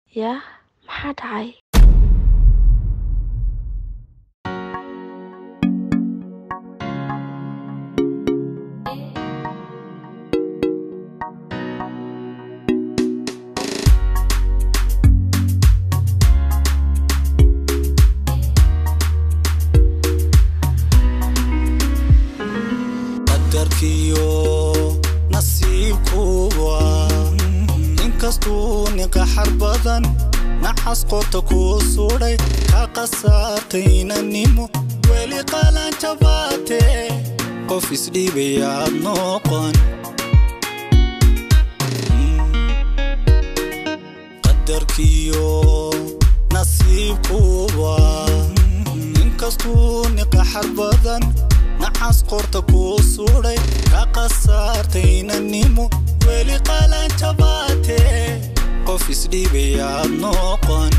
Yaa maxaa dhacay? qadarkiyo nasiibkuwa inkastuu niqaxar badan nacas qorta kuu sudhay ka qasaartaynanimo weli qalanjabaate qof isdhiibayaad noqon qadarkiyo nasiibkuwa inkastuu niqaxar badan nacas qorta kuu sudhay ka qasaartaynanimo weli qalanjabaate qof isdhiibayaad noqon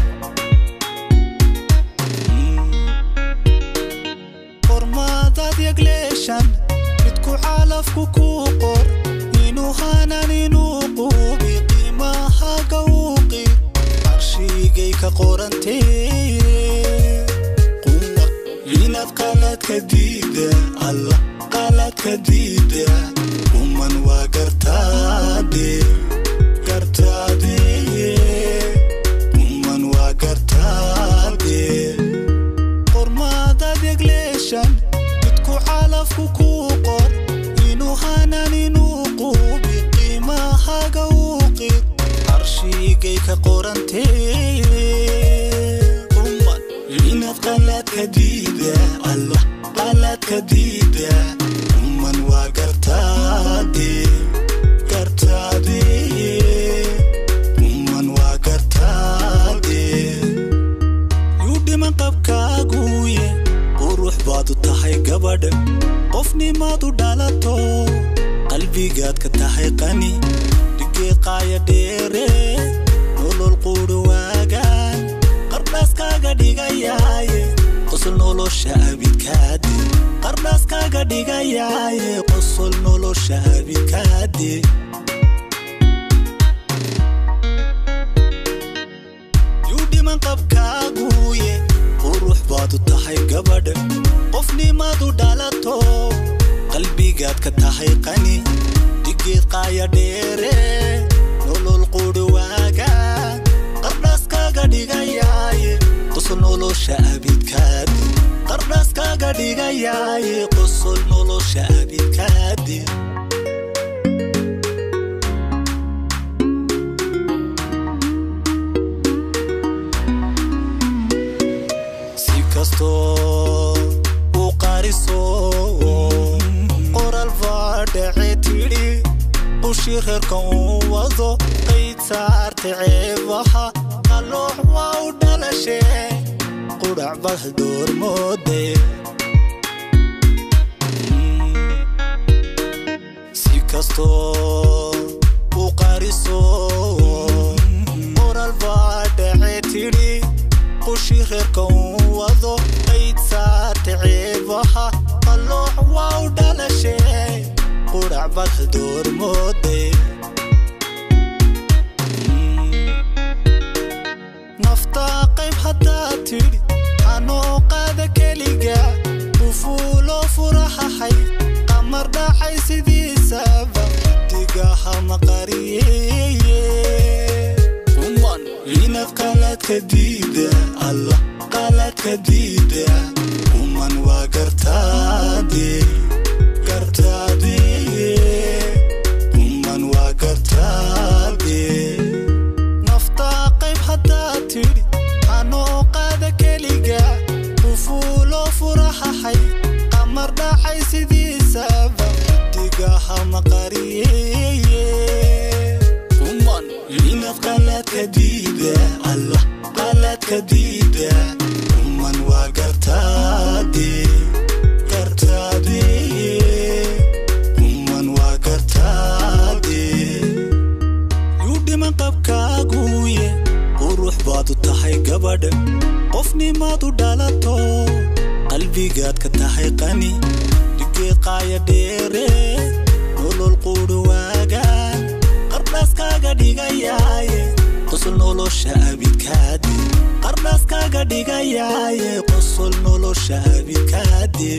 qormaadaad yagleeshan midku xaalafku kuu qor inuu hanan inuu quubi qiimahaga uuqi qarshigay ka qorantee quma inaad qaladka diida alla qaladka diida uman waa gartaade gartaade uman waa gartaade qormaadaad yagleeshan midku xaalafku kuu qor inuu hanan inuu quubi qiimahaga uuqi qarshigay ka qorantee uman inaad qaladka diida allah qaladka diida uman waa gartaade gartaade uman waa gartaade yuu dhiman qabkaaguye qurux baad u tahay gabadha qofnimaad u dhalato qalbigaad ka tahay qani dhigee qaaya dheere nolol quudho waagaan qardhaaskaaga dhigayaaye qosol nolosha abidkaade qardhaaskaaga dhigayaaye qosol nolosha abidkaade yuu dhiman qabkaaguye qurux baad u tahay gabadha qofnimaad u dhalato qalbigaad ka tahay qani dhigeed qaaya dheere nolol quudho waaga qardhaaskaaga dhigayaaye qosol nolosha abidkaade qardhaaskaaga dhigayaaye qosol nolosha abidkaade si kastoo u qariso qoral baa dhace tidhi qushi reerka uu wado qayd saarte ceebaha qaloox waa u dhalashe qudhac bad doormoode si kastoo u qariso qoral baa dhace tidhi qushi reerka uu wado qayd saarte ceebaha qaloox waa u dhalashe qudhac bad doormoode naftaa qayb haddaad tidhi anoo qaada keliga ufuulo furahahay qamar dhacay sidiisaba digaha maqariyeye uman inaad qaladka diida allah qaladka diida uman waa gartaade gartaade uman waa gartaade naftaa qayb haddaad tidhi anoo qaada keliga ufuulo furahahay qamar dhacay sidiisaba digaha maqariyeye uman inaad qaladka diida allah qaladka diida uman waa gartaade gartaade uman waa gartaade yuu dhiman qabkaaguye qurux baad u tahay gabadha qofnimaad u dhalato qalbigaad ka tahay qani dhigee qaaya dheere nolol quudho waagaan qardhaaskaaga dhigayaaye qosol nolosha abidkaadi qardhaaskaaga dhigayaaye qosol nolosha abidkaadi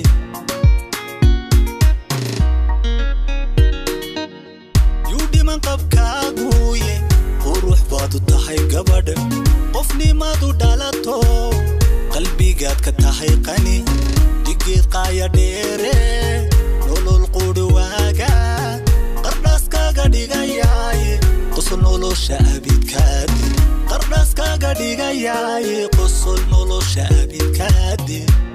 yuu dhiman qabkaaguuye qurux baad u tahay gabadh qofnimaad u dhalato qalbigaad ka tahay qani dhigeed qaaya dheere nolol qudhi waaga qardhaaskaaga dhigayaaye qosol nolosha abidkaadi qardhaaskaaga dhigayaaye qosol nolosha abidkaadi